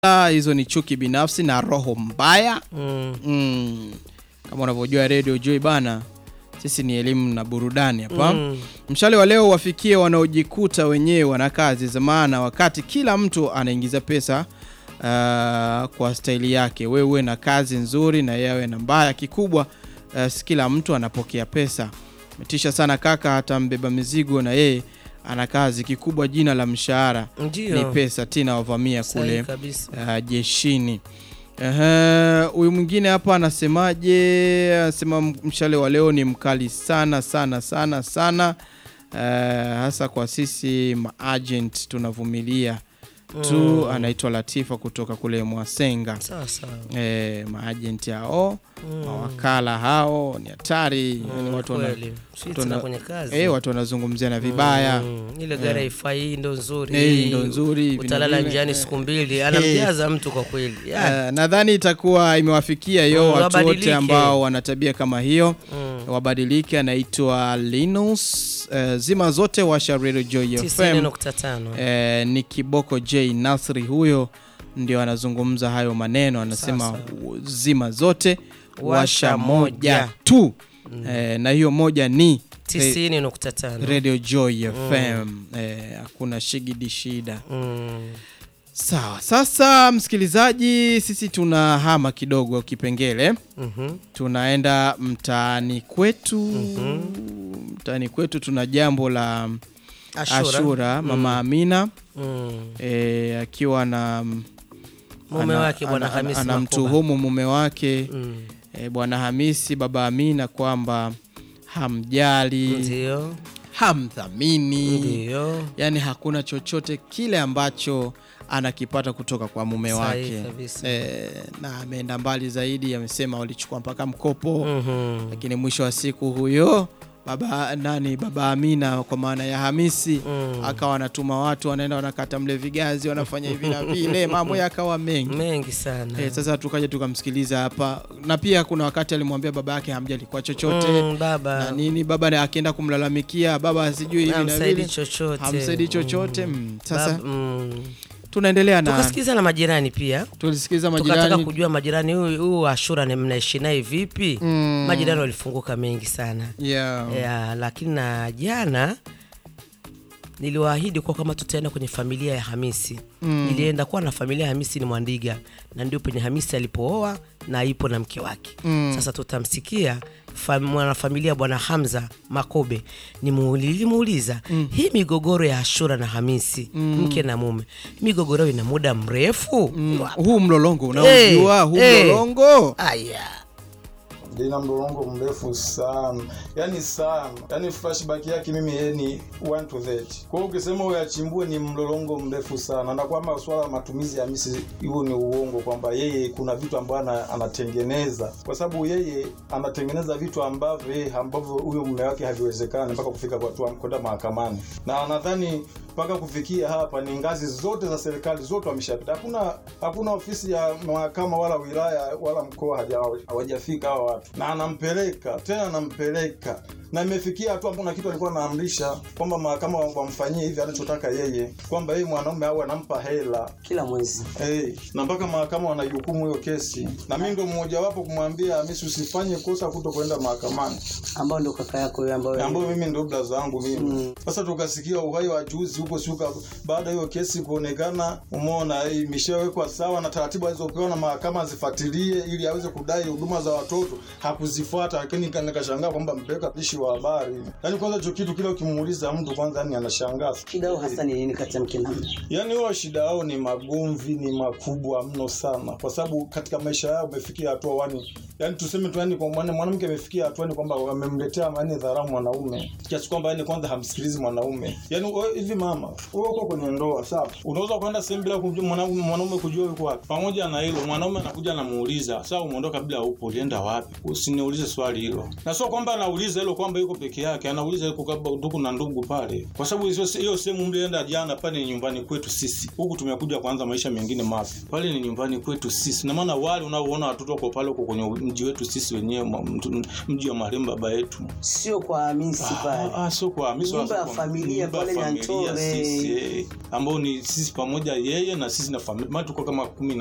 Ah, hizo ni chuki binafsi na roho mbaya Mm. mm. Kama unavyojua Radio Joy bana, sisi ni elimu na burudani hapa Mm. Mshale wa leo wafikie wanaojikuta wenyewe wana kazi za maana, wakati kila mtu anaingiza pesa uh, kwa staili yake. Wewe uwe na kazi nzuri na yawe na mbaya. Kikubwa uh, si kila mtu anapokea pesa. Metisha sana kaka, hata mbeba mizigo na yeye ana kazi. Kikubwa jina la mshahara Ndio. ni pesa. Tina wavamia Sahihi kule kabisa. uh, jeshini. Ehe, Huyu mwingine hapa anasemaje? Anasema mshale wa leo ni mkali sana sana sana sana, Eh, hasa kwa sisi maagent tunavumilia tu. Anaitwa Latifa kutoka kule Mwasenga. Sawa sawa. Eh, maagent hao Mm. mawakala hao ni hatari, yani Mm, watu wana, kweli. Sisi watu tuna wana- kwenye kazi. eh, watu wanazungumzia na vibaya Mm, ile gari haifai, hii ndo nzuri. Eh, hii ndo nzuri, hivi na Utalala vile. njiani siku mbili, anamjaza mtu kwa kweli. Ya. Eh, nadhani itakuwa imewafikia hiyo Mm, watu wote wabadilike. ambao wana tabia kama hiyo Mm. wabadilike. Anaitwa Linus eh, zima zote washa Radio Joy tisini FM. nukta tano. Eh, ni Kiboko J Nasri huyo ndio anazungumza hayo maneno, anasema Sasa. zima zote washa Washa moja moja. tu eh, na hiyo moja ni tisini nukta tano. Radio Joy FM. Eh, hakuna shigidi shida. Mm. Sawa, sasa msikilizaji, sisi tuna hama kidogo kipengele, Mhm. tunaenda mtaani kwetu. Mtaani kwetu tuna jambo la Ashura. Ashura, mama Amina Mm. e, akiwa na Mume wake bwana ana- Hamisi Makoba. anamtuhumu mume wake Mm. e, bwana Hamisi baba Amina kwamba hamjali, Ndio. hamdhamini, Ndio. yaani hakuna chochote kile ambacho anakipata kutoka kwa mume Sahihi wake kabisa. e, na ameenda mbali zaidi, amesema walichukua mpaka mkopo Mhm. lakini mwisho wa siku huyo baba nani baba Amina kwa maana ya Hamisi Mm. akawa anatuma watu wanaenda wanakata mle vigazi wanafanya hivi na vile, mambo yakawa mengi. mengi sana. Eh, sasa tukaja tukamsikiliza hapa, na pia kuna wakati alimwambia baba yake hamjali kwa chochote Mm, na baba nini, baba na akienda kumlalamikia baba sijui hivi na hamsaidi vile chochote. hamsaidi chochote. Mm, Sasa Bab- mm. tunaendelea na tukasikiza na majirani pia tulisikiliza tukataka majirani kujua majirani huyu huyu Ashura ni mnaishi naye vipi? Mm. Majirani walifunguka mengi sana yeah. ya, lakini na jana niliwaahidi kuwa kama tutaenda kwenye familia ya Hamisi Mm. nilienda kuwa na familia ya Hamisi ni Mwandiga na ndio penye Hamisi alipooa na ipo na mke wake Mm. sasa tutamsikia fa- mwanafamilia bwana Hamza Makobe Nimuuli- nilimuuliza hii migogoro ya Ashura na Hamisi mke na mume migogoro ina muda mrefu Mm. huu mlolongo unaojua Eh, huu eh. mlolongo aya lina mlolongo mrefu sana yani sana yani flashback yake mimi yeye ni 1 to 30 kwa hiyo ukisema uyachimbue ni mlolongo mrefu sana na kwamba swala la matumizi ya misi hiyo ni uongo kwamba yeye kuna vitu ambavyo ana- anatengeneza kwa sababu yeye anatengeneza vitu ambavyo yeye ambavyo huyo mume wake haviwezekani mpaka kufika kwa hatua kwenda mahakamani na nadhani mpaka kufikia hapa ni ngazi zote za serikali zote wameshapita hakuna hakuna ofisi ya mahakama wala wilaya wala mkoa haja- hawajafika hawa watu na anampeleka tena anampeleka na imefikia hatua kuna kitu alikuwa anaamrisha kwamba mahakama wamfanyie hivi anachotaka yeye kwamba yeye mwanaume au anampa hela kila mwezi Hey, na mpaka mahakama wana jukumu hiyo kesi na mi ndo mmojawapo kumwambia Hamisi usifanye kosa kuto kwenda mahakamani ambao ndo kaka yako huyo ambayo ambayo mimi ndo blaza wangu mimi Mm. sasa tukasikia uhai wa juzi huko siuka baada ya hiyo kesi kuonekana umeona eh, imeshawekwa sawa na taratibu alizopewa na mahakama azifuatilie ili aweze kudai huduma za watoto hakuzifuata lakini nika- nikashangaa kwamba mpeleka pishi wa habari yaani kwanza hicho kitu kile ukimuuliza mtu kwanza yani anashangaa shida yao hasa ni nini kati ya mke na mume yaani huwa shida yao ni magomvi ni makubwa mno sana kwa sababu katika maisha yao umefikia hatua wani yaani tuseme tu yani kwa mwana- mwanamke amefikia hatua ni kwamba wamemletea yani dharau mwanaume kiasi kwamba yani kwanza hamsikilizi mwanaume yaani wewe hivi mama wewe uko kwenye ndoa sawa unaweza kwenda sehemu bila kumjua mwanaume mwanaume kujua yuko wapi pamoja na hilo mwanaume anakuja anamuuliza sawa umeondoka bila upo ulienda wapi usiniulize swali hilo na sio kwamba anauliza hilo kwamba yuko peke yake anauliza yuko kama ndugu na ndugu pale kwa sababu hizo hiyo sehemu mlienda jana pale ni nyumbani kwetu sisi huku tumekuja kuanza maisha mengine mapya pale ni nyumbani kwetu sisi na maana wale unaoona watoto wako pale huko kwenye mji wetu sisi wenyewe ma- mtu- mji wa marehemu baba yetu sio kwa Hamisi pale. Ah, ah, sio kwa Hamisi, Nyumba wala ya sio kwa- familia nyumba ya pale familia Nyantore. sisi, eh, ambao ni sisi pamoja yeye na sisi na familia maana tuko kama kumi na